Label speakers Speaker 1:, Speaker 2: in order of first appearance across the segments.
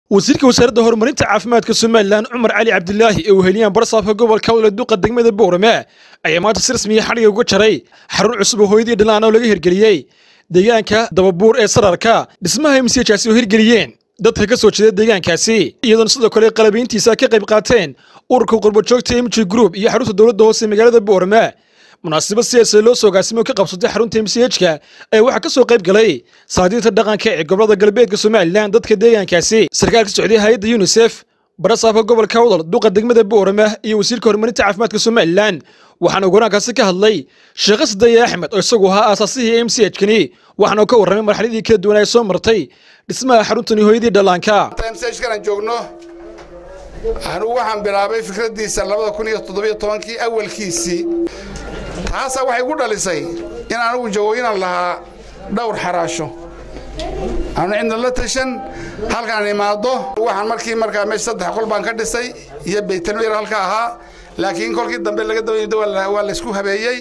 Speaker 1: wasiirka wasaaradda horumarinta caafimaadka somalilan cumar cali cabdilaahi ee weheliyaan barsaabka gobolka wle duqa degmada boorame ayaa maanta si rasmiya xadhiga uga jaray xarun cusub oo hooyadii dhalaan oo laga hirgeliyey deegaanka dababuur ee sararka dhismaha msjaasi oo hirgeliyeen dadka ka soo jeeda deegaankaasi iyadoona sidoo kale qalabayntiisa ka qayb qaateen ururka qurbajoogta mg group iyo xarunta dowladda hoose magaalada boorame munaasabad siyaasa loo soo gaasimo ka qabsatay xarunta mchka ee waxaa ka soo qayb galay saadiirta dhaqanka ee gobolada galbeedka somalilan dadka deegaankaasi sarkaalka socday hay-adda yunisef barasaabka gobolka wadal duqa degmada boorame iyo wasiirka horumarinta caafimaadka somalilan waxaana goraankaasi ka hadlay sheekh sadaye axmed oo isagu ahaa aasaasihii m c hkani waxaana ka warramay marxaladii kala duwan ay soo martay dhismaha xaruntani hooyadii dhallaanka
Speaker 2: mchkan joogno anugu waxaan bilaabay fikraddiisa labada kun iyo toddobiyo tobankii awalkiisii taasaa waxay gu dhalisay in anugu jawooyinan lahaa dhowr xaraasho aanu cidna la tashan halkaan imaado waxaan markii markaa meesha saddex qol baan ka dhisay iyo baytalmeyr halka ahaa laakiin kolkii dambe laga dabaydo waa laysku habeeyey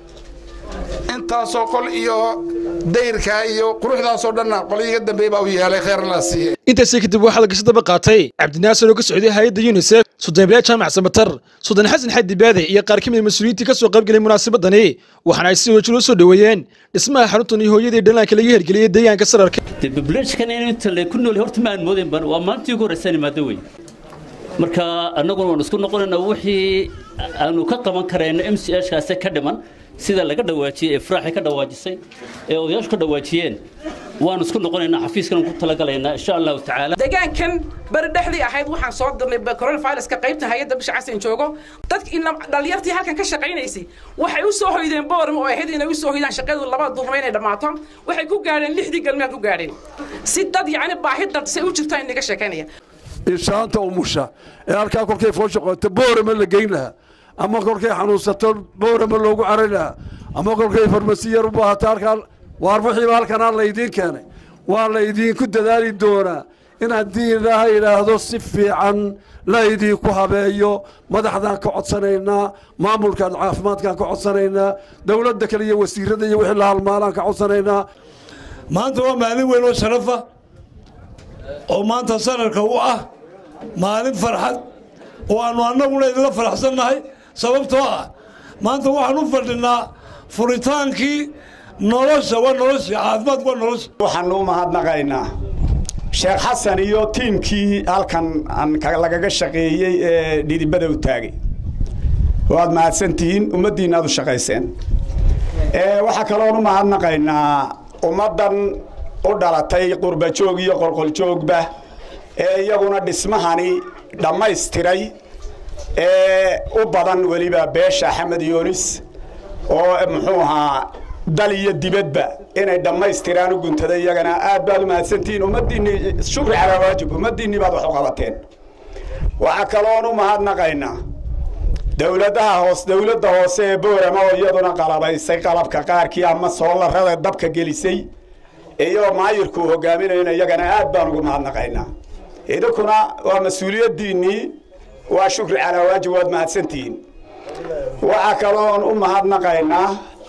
Speaker 2: intaasoo qol iyo dayrkaa iyo quruxdaasoo dhanna qolyiga dambeey baa u yeelay kheer la siiyey
Speaker 1: intaasi kadib waxaa lagasi daba qaatay cabdinaasir oo ka socday hay-adda yunisef sudaanbilaa jaamac samatar sudan xasan xadi baade iyo qaar ka mid mas-uuliyiintii ka soo qayb galay munaasabadani waxaana ay si wajir u soo dhoweeyeen dhismaha xaruntan iyo hooyadii dhallaanka laga hirgeliyey deegaanka sararka
Speaker 3: bubleeshkan inta le ku nool horta ma aan moodayn ban waa maalintii ugu horreysaan imaado wey marka annaguna waan isku noqonaynaa wixii aanu ka qaban karayno m c h kaase ka dhiman sida laga dhawaajiyey ee faraaxi ka dhawaajisay ee odayaashu ka dhawaajiyeen waanu isku noqonaynaa xafiiskan ku talagalaynaa insha allahu tacaala
Speaker 4: deegaankan beri dhexdii ahayd waxaan soo dirnay coronaviruska qaybta hay-adda bisha casan joogo dadki dhalinyartii halkan ka shaqaynaysay waxay u soo hoydeen boorma oo ahayd inay u soo hoydaan shaqadu labada duurnimo inay dhammaato waxay ku gaadheen lixdii galmeed ku gaadheen si dad yacni baahi dad say u jirto inaga sheekaynaya
Speaker 5: inshaanta umusha ee halkaa kolkay foosha qoto boorama la geyn lahaa ama kolkay xanuunsato boorama loogu caray lahaa ama kolkay farmasi yar u baahato halkaa waar wixiiba halkanaa laydiin keenay waa laydinku dadaali doonaa in haddii ilaaha yidhaahdo si fiican laydinku habeeyo madaxdaan ka codsanaynaa maamulkaan caafimaadkaan ka codsanaynaa dowladda kale iyo wasiirada iyo wixii la halmaalaan ka codsanaynaa
Speaker 6: maanta waa maalin weyn oo sharafa oo maanta sanarka u ah maalin farxad oo aannu annaguna idinla faraxsannahay sababtoo ah maanta waxaan u fadhinaa furitaankii nolosha waa nolosha caafimaadku waa nolosha
Speaker 7: waxaanu u mahadnaqaynaa sheekh xasan iyo tiimkii halkan lagaga shaqeeyey ee dhidibada u taagay waad mahadsantihiin ummaddiinna aad u shaqayseen waxaa kaloon u mahadnaqaynaa ummaddan u dhalatay qurbajoog iyo qolqoljoogba ee iyaguna dhismahani dhammaystiray ee u badan weliba beesha axmed yoonis oo muxuu ahaa dal iyo dibadba inay dhammaystiraan u guntaday iyagana aad baad u mahadsantihiin ummaddiinni shukri calaa waajib ummaddiinni baad wax u qabateen waxaa kaloon u mahadnaqaynaa dowladaha hoos dowladda hoose ee boorama oo iyaduna qalabaysay qalabka qaarkii ama soolarada dabka gelisay iyo maayirku hogaaminayna iyagana aad baan ugu mahadnaqaynaa idinkuna waa mas-uuliyaddiinnii waa shukri calaa waajib waad mahadsantihiin waxaa kaloon u mahadnaqaynaa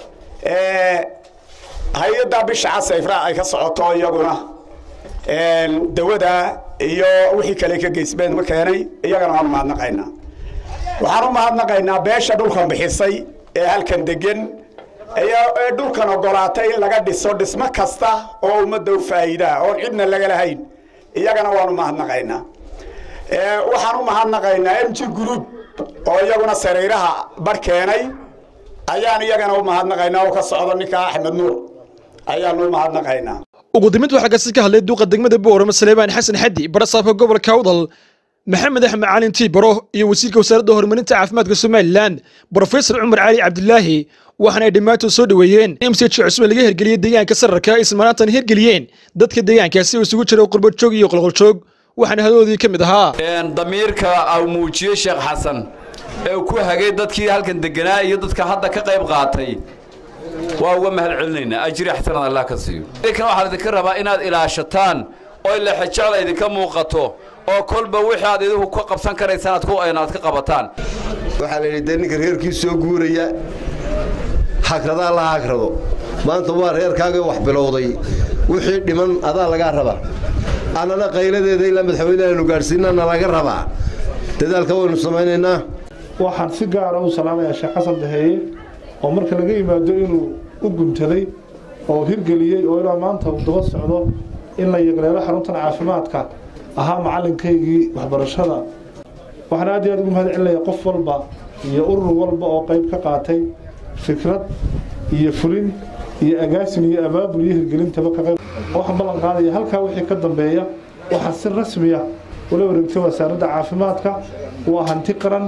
Speaker 7: hay-adda bisha casayfra ay ka socoto iyaguna dawada iyo wixii kale ka geysbeen ma keenay iyagana waan u mahadnaqaynaa waxaan u mahadnaqaynaa beesha dhulkan bixisay ee halkan degan ee dhulkan ogolaatay in laga dhiso dhismo kasta oo ummadda u faa'iidaa oon cidna laga lahayn iyagana waan u mahadnaqaynaa waxaan u mahadnaqaynaa m g group oo iyaguna sariiraha bar keenay ayaan iyagana u mahadnaqaynaa oo ka socdo ninka axmed nuur ayaanu u mahadnaqaynaa
Speaker 1: ugu dambeyd waxaa kasi ka hadlay duuqa degmada boorama saleebaan xasan xadi barasaabka gobolka awdal maxamed axmed caalin tiibaro iyo wasiirka wasaaradda horumarinta caafimaadka somalilan brofesor cumar cali cabdilaahi waxaana ay dhammaantood soo dhoweeyeen mch cusub laga hirgeliyey deegaanka sararka ismaanaantan hirgeliyeen dadka deegaankaasi oo isugu jira qurbajoog iyo qolqoljoog waxaana hadadoodii ka mid ahaa
Speaker 8: damiirka au muujiyey sheekh xasan ee ku hagay dadkii halkan deganaa iyo dadka hadda ka qayb qaatay waa uga mahad celinaynaa ajri xasanad allah ka siiyo kan waxaa idinka rabaa inaad ilaashataan oo lexejecda idinka muuqato oo kolba wixii aad idinku ka qabsan karaysaan aad ka qabataan
Speaker 9: waxaa la yidhi dee ninka reerkii soo guuraya hagradaa la hagrado maanta waa reerkaagii wax bilowday wixii dhiman adaa lagaa rabaa annana qayladeeda ilaa madaxweynehaanu gaadhsiinna nalaga rabaa dadaalka waynu samaynaynaa
Speaker 10: waxaan si gaara u salaamayaa sheekh xasan daheeye oo marka laga yimaado inuu u guntaday oo hirgeliyey oo ilaa maanta uu daba socdo in la yegleelo xaruntan caafimaadka ahaa macalinkaygii waxbarashada waxaan aad iyo aad ugu mahad celinaya qof walba iyo urur walba oo qayb ka qaatay fikrad iyo fulin iyo agaasin iyo abaabul iyo hirgelintaba ka qayb waxaan ballan qaadaya halkaa wixii ka dambeeya waxaa si rasmiya ula wareegtay wasaaradda caafimaadka waa hanti qaran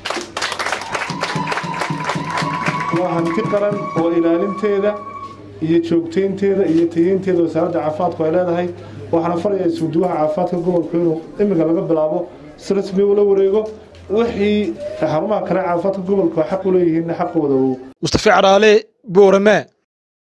Speaker 10: waa hanti qaran oo ilaalinteeda iyo joogtaynteeda iyo tayeynteeda wasaaradda caafimaadku ay leedahay waxaana farayaa iswuduwaha caafimaadka gobolku inuu imiga laga bilaabo si rasmi ula wareego wixii xarumaha kale caafimaadka gobolku xaq u leeyihiinna xaqooda uu
Speaker 1: mustafa caraale boorame